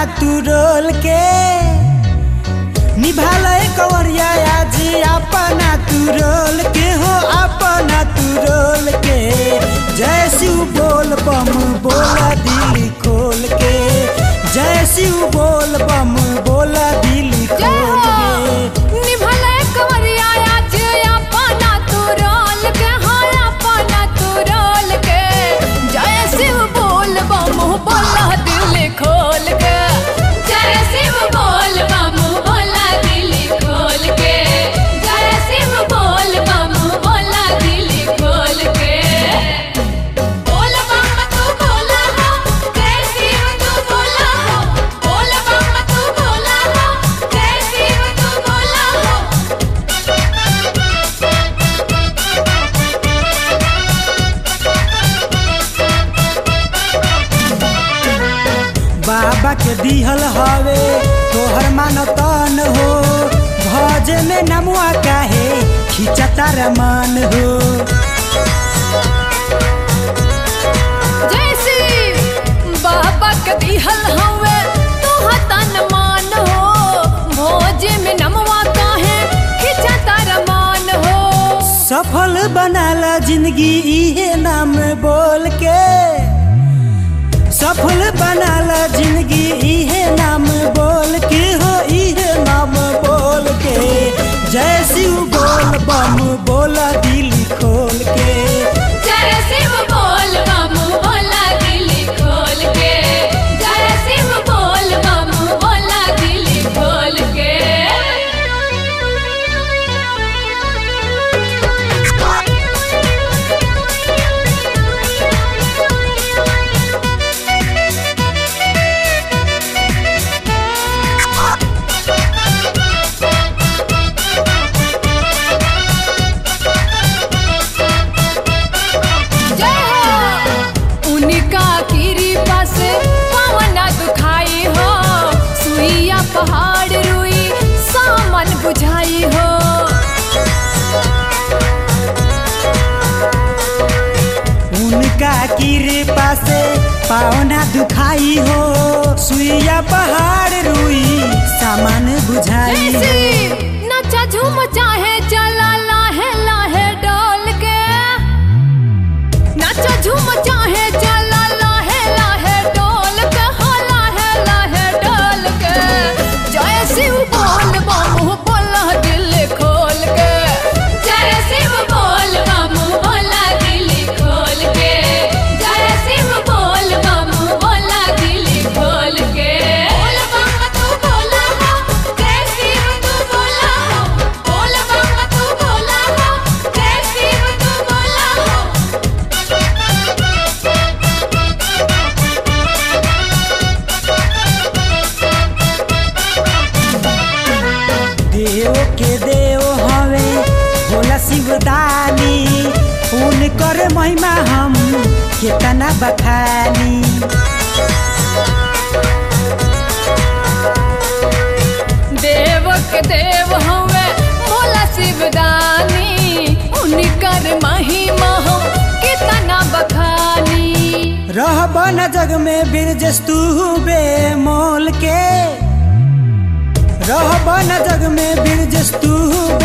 तू रोल के निभाल कंवरिया आज अपना तू रोल के हो अपना तू रोल के जय शिव बोल बम बोला दिल खोल के जय शिव बोल बम बोला दिल जय खोल हो के निभले कंवरिया आज अपना तू रोल के हाँ अपना तू रोल के जय शिव बोल बम बोला दिल खोल के जय शिव बोल बम बोला दिल खोल के जय शिव बोल बम बोला दिल खोल के बोल बम तू बोला हो जय शिव तू बोला हो बोल बम तू बोला हो जय शिव तू बोला हो बाबा के दिहल हवे तोहर मानतन हो भज में नमुआ काहे खिंचता रमान हो जय शिव बाबा के दिहल हवे तू तन मान हो भोज में नमवा काहे खिंचा तारा मान हो सफल बनाला जिंदगी इहे नाम बोल के सफल बनाला जिंदगी इहे नाम बोल के हो इहे नाम बोल के जय शिव बोल बम बोला दिल खोल के जय शिव बोल बम बोला दिल खोल के जय शिव बोल बम बोला दिल खोल के जय हो उनका कृपा से पवना दुखाई हो सुइया पहाड़ रुई सामन बुझाई हो उनका कृपा से पावना दुखाई हो सुइया पहाड़ रुई सामान बुझाई हो जैसी नचा झूम चाहे चला लाहे लाहे डोल के नचा झूम चाहे चला लाहे लाहे डोल के हो लाहे लाहे डोल के जय शिव बोल बम बोला दिल खोल के जय शिव बोल बम बोला दिल खोल के जय शिव बोल बम बोला दिल खोल के बोल बम तू बोला हो जय शिव तू बोला हो बोल बम तू बोला हो जय शिव तू बोला हो देव के देव हवे भोला शिवदानी उनकर महिमा हम केतना बखानी देव के देव हवे भोला शिवदानी उनकर महिमा हम कितना बखानी रहब न जग में बिरजस तू बेमोल के रहब न जग में बिरजस तू